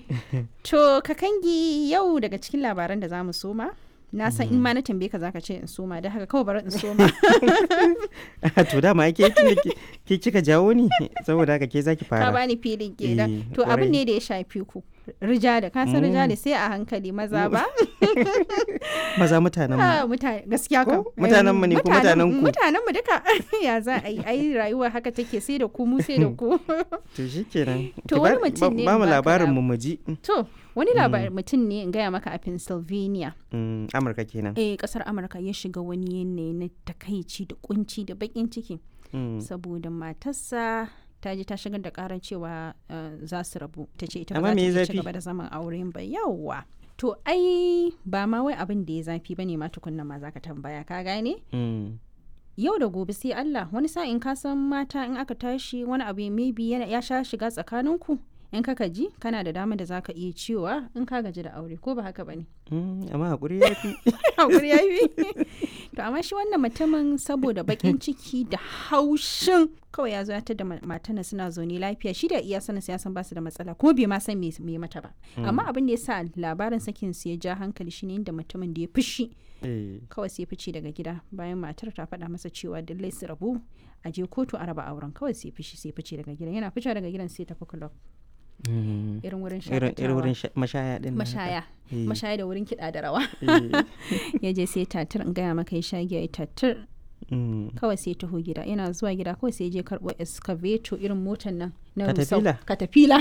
To kakangi yau daga cikin labaran da za mu soma. Na san in ma na tambaye ka zaka ce in soma da haka kawai bari in soma. to dama ke tunda ke ke kika jawo ni saboda haka ke zaki Ka fara bani filin Eh, kenan. To abin kwarai. ne da ya shafi ku. Rijali, ka san rijali sai a hankali maza ba? maza mutanen mu Ah, mutane gaskiya kam. Ko? Mutanen mu ne ko mutanen ku? Mutanen mu duka. ya za a yi ai rayuwa haka take sai da ku mu sai da ku. to shikenan To Ki wani ba- mutum ba- ne ba mu baka labarin lab- mu mu ji To wani labarin mutum ne in gaya maka a Pennsylvania. Mm, Amurka kenan eh kasar amurka ya shiga wani yanayi na takaici da kunci da bakin ciki Mm. saboda matarsa ta je ta shigar da karar cewa uh, za su rabu ta ce ita ba Amma za ta me ya iya ci zafi? gaba da zaman auren ba yawwa to ai ba ma wai abin da ya zafi bane ma tukunna ma zaka tambaya ka gane Mm. yau da gobe sai Allah wani sa'in ka san mata in aka tashi wani abu maybe yana ya sha shiga tsakaninku in ka ji kana da damar da zaka iya cewa in ka gaji da aure ko ba haka bane Mm, amma hakuri ya fi hakuri ya yi to amma shi wannan mutumin saboda bakin ciki da haushin kawai ya zo ya tada matana suna zaune lafiya shi da iya sanin ya san basu da matsala kuma bai ma san me me mata ba amma abin da ya sa labarin sakin su ya ja hankali shine inda mutumin da ya fushi Eh, kawai sai ya fice daga gida bayan matar ta faɗa masa cewa lallai su rabu a je kotu a raba auren kawai sai ya fishi sai ya fice daga gidan yana fice daga gidan sai ya tafi club mm. irin wurin irin irin wurin shakatawa sha- mashaya din nan haka. mashaya Eh. mashaya da wurin kiɗa da rawa Eh, ya je sai tatir in gaya maka ya sha giya ya tatir mm. kawai sai taho gida yana zuwa gida kawai sai je karɓo excavator irin motar nan na Caterpillar? rusau katafila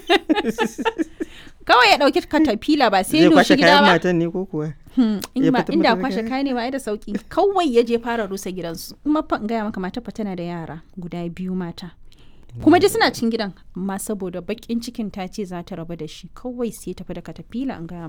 kawai ya ɗauki katafila ba sai zai doshi kwashe gida kayan ba matan ne ko kuwa Hmm, in ya ba fita inda mata da kwashe kaya? kaya ne ba ai da sauki kawai ya je fara rusa gidansu kuma fa in gaya maka mata fa tana da yara guda biyu mata kuma dai suna cin gidan amma saboda bakin cikin ta ce za ta rabu da shi kawai sai tafi da katafila in gaya